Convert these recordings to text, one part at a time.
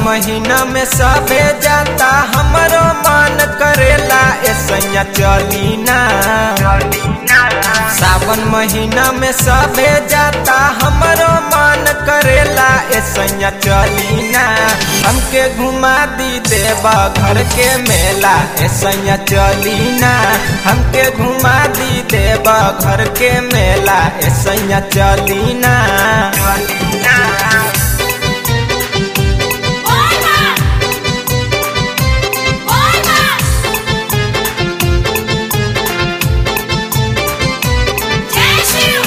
महीना में सबे जाता हमरो मन करेला ऐसा चली ना सावन महीना में सबे जाता हमरो मन करेला ऐसा चली ना हमके घुमा दी देवा घर के मेला ऐसा चली ना हमके घुमा दी देवा घर के मेला ऐसा चली ना Olma! Olma! Cashew!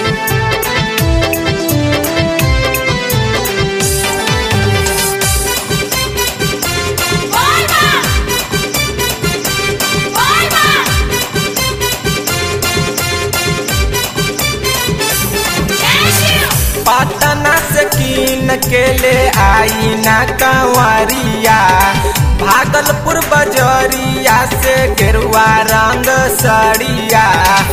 Olma! Olma! Cashew! Patna से कीन के ले आई ना कंवरिया भागलपुर बजरिया से गेरुआ रंग सड़िया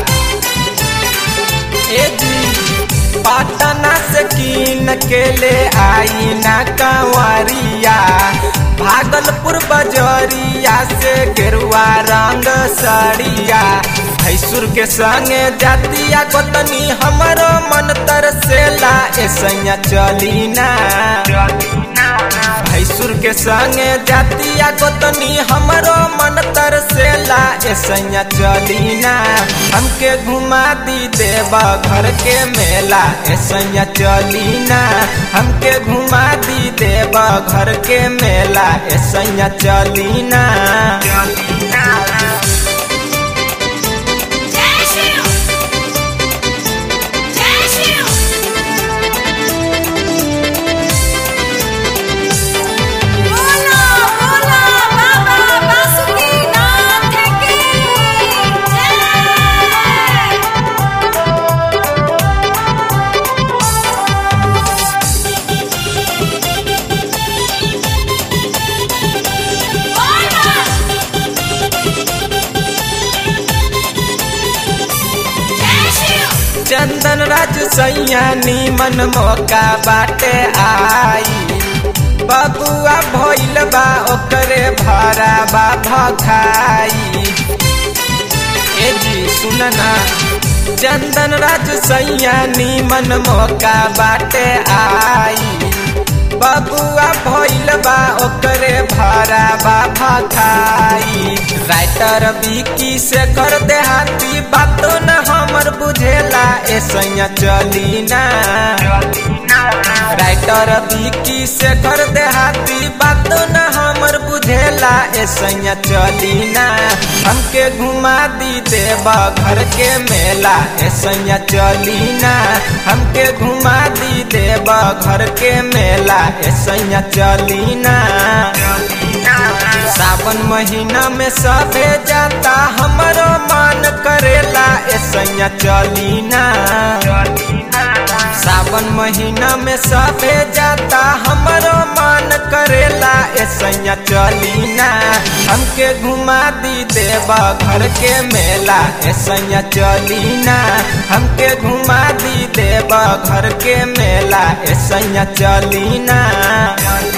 ए जी पटना से कीन के ले आई ना कंवरिया भागलपुर बजरिया से गेरुआ रंग सड़िया भैसुर के संगे जातिया गोतनी हमरो मन तरसेला ऐसा चली ना भैसुर के संगे जातिया गोतनी हमरो मन तरसेला ऐसा चली ना हमके घुमा दी देवा घर के मेला ऐसा चली ना हमके घुमा दी देवा घर के मेला ऐसा चली ना Cashew! Cashew! Bola, bola, baba, Basudinath ki jai! Olma! Cashew! चंदन राज सैया नीमन मौका बाटे आई बबुआ भइल बा ओकरे भरा बा भखाई ए जी सुन ना चंदन राज सैया नीमन मौका बाटे आई बबुआ भइल बा ओकरे भरा बा भखाई राइटर विकी से कर देहाती बातो न हमर बुझेला ऐसा चली ना राइटर विकी से कर देहाती बातो न हमर बुझेला ऐसा चली ना हमके घुमा दी देवा घर के मेला ऐसा चली ना हमके घुमा दी देवा घर के मेला ऐसा चली ना सावन महीना में सबे जाता हमरो मन करेला ऐसा चली ना सावन महीना में सबे जाता हमरो मन करेला ऐसा चली ना हमके घुमा दी देवा घर के मेला ऐसा चली ना हमके घुमा दी देवा घर के मेला ऐसा चली ना